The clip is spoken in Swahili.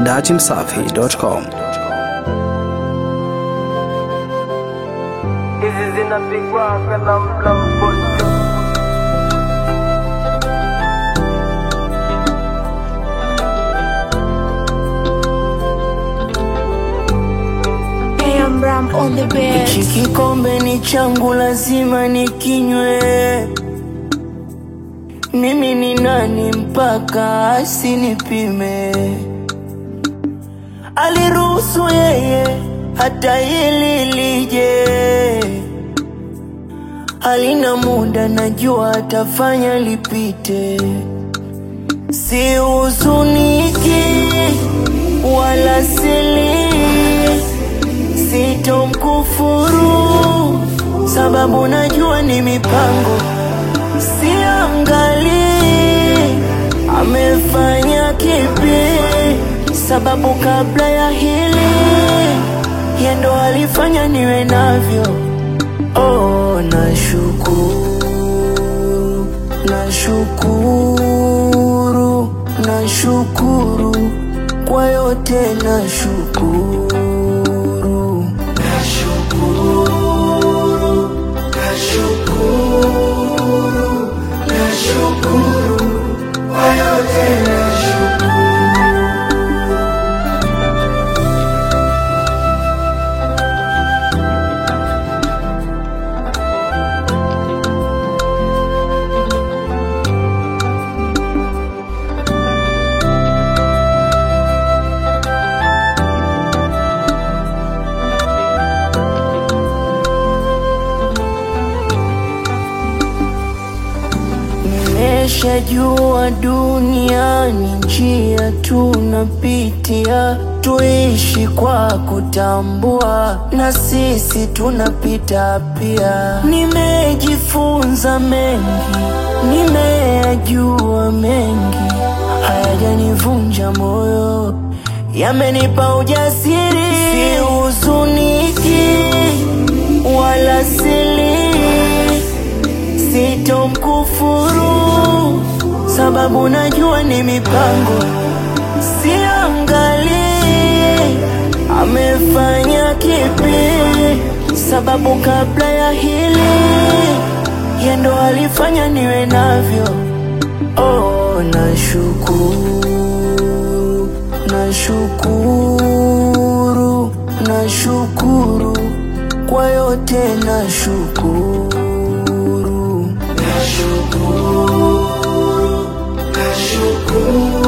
dachimsafi.com. Hizi zinapigwa kana mlamboto Hey, I'm Ram on the bed. Hichi kikombe ni changu, lazima nikinywe. Mimi ni nani mpaka asinipime? Aliruhusu yeye hata hili lije, halina muda, najua atafanya lipite. Si huzuniki wala sili sitomkufuru sababu najua ni mipango, siangali amefanya kipi, sababu kabla ya hili yendo alifanya niwe navyo. Oh, nashukuru, nashukuru, nashukuru kwa yote, nashukuru, nashukuru, nashukuru, nashukuru kwa yote, nashukuru. Nimeshajua duniani njia tunapitia, tuishi kwa kutambua, na sisi tunapita pia. Nimejifunza mengi, nimeyajua mengi, hayajanivunja moyo, yamenipa ujasiri. Sihuzuniki wala sili sitomkufuru sababu najua ni mipango, siangali amefanya kipi, sababu kabla ya hili yendo alifanya niwe navyo. Oh, nashukuru, nashukuru, nashukuru kwa yote, nashukuru, nashukuru, nashukuru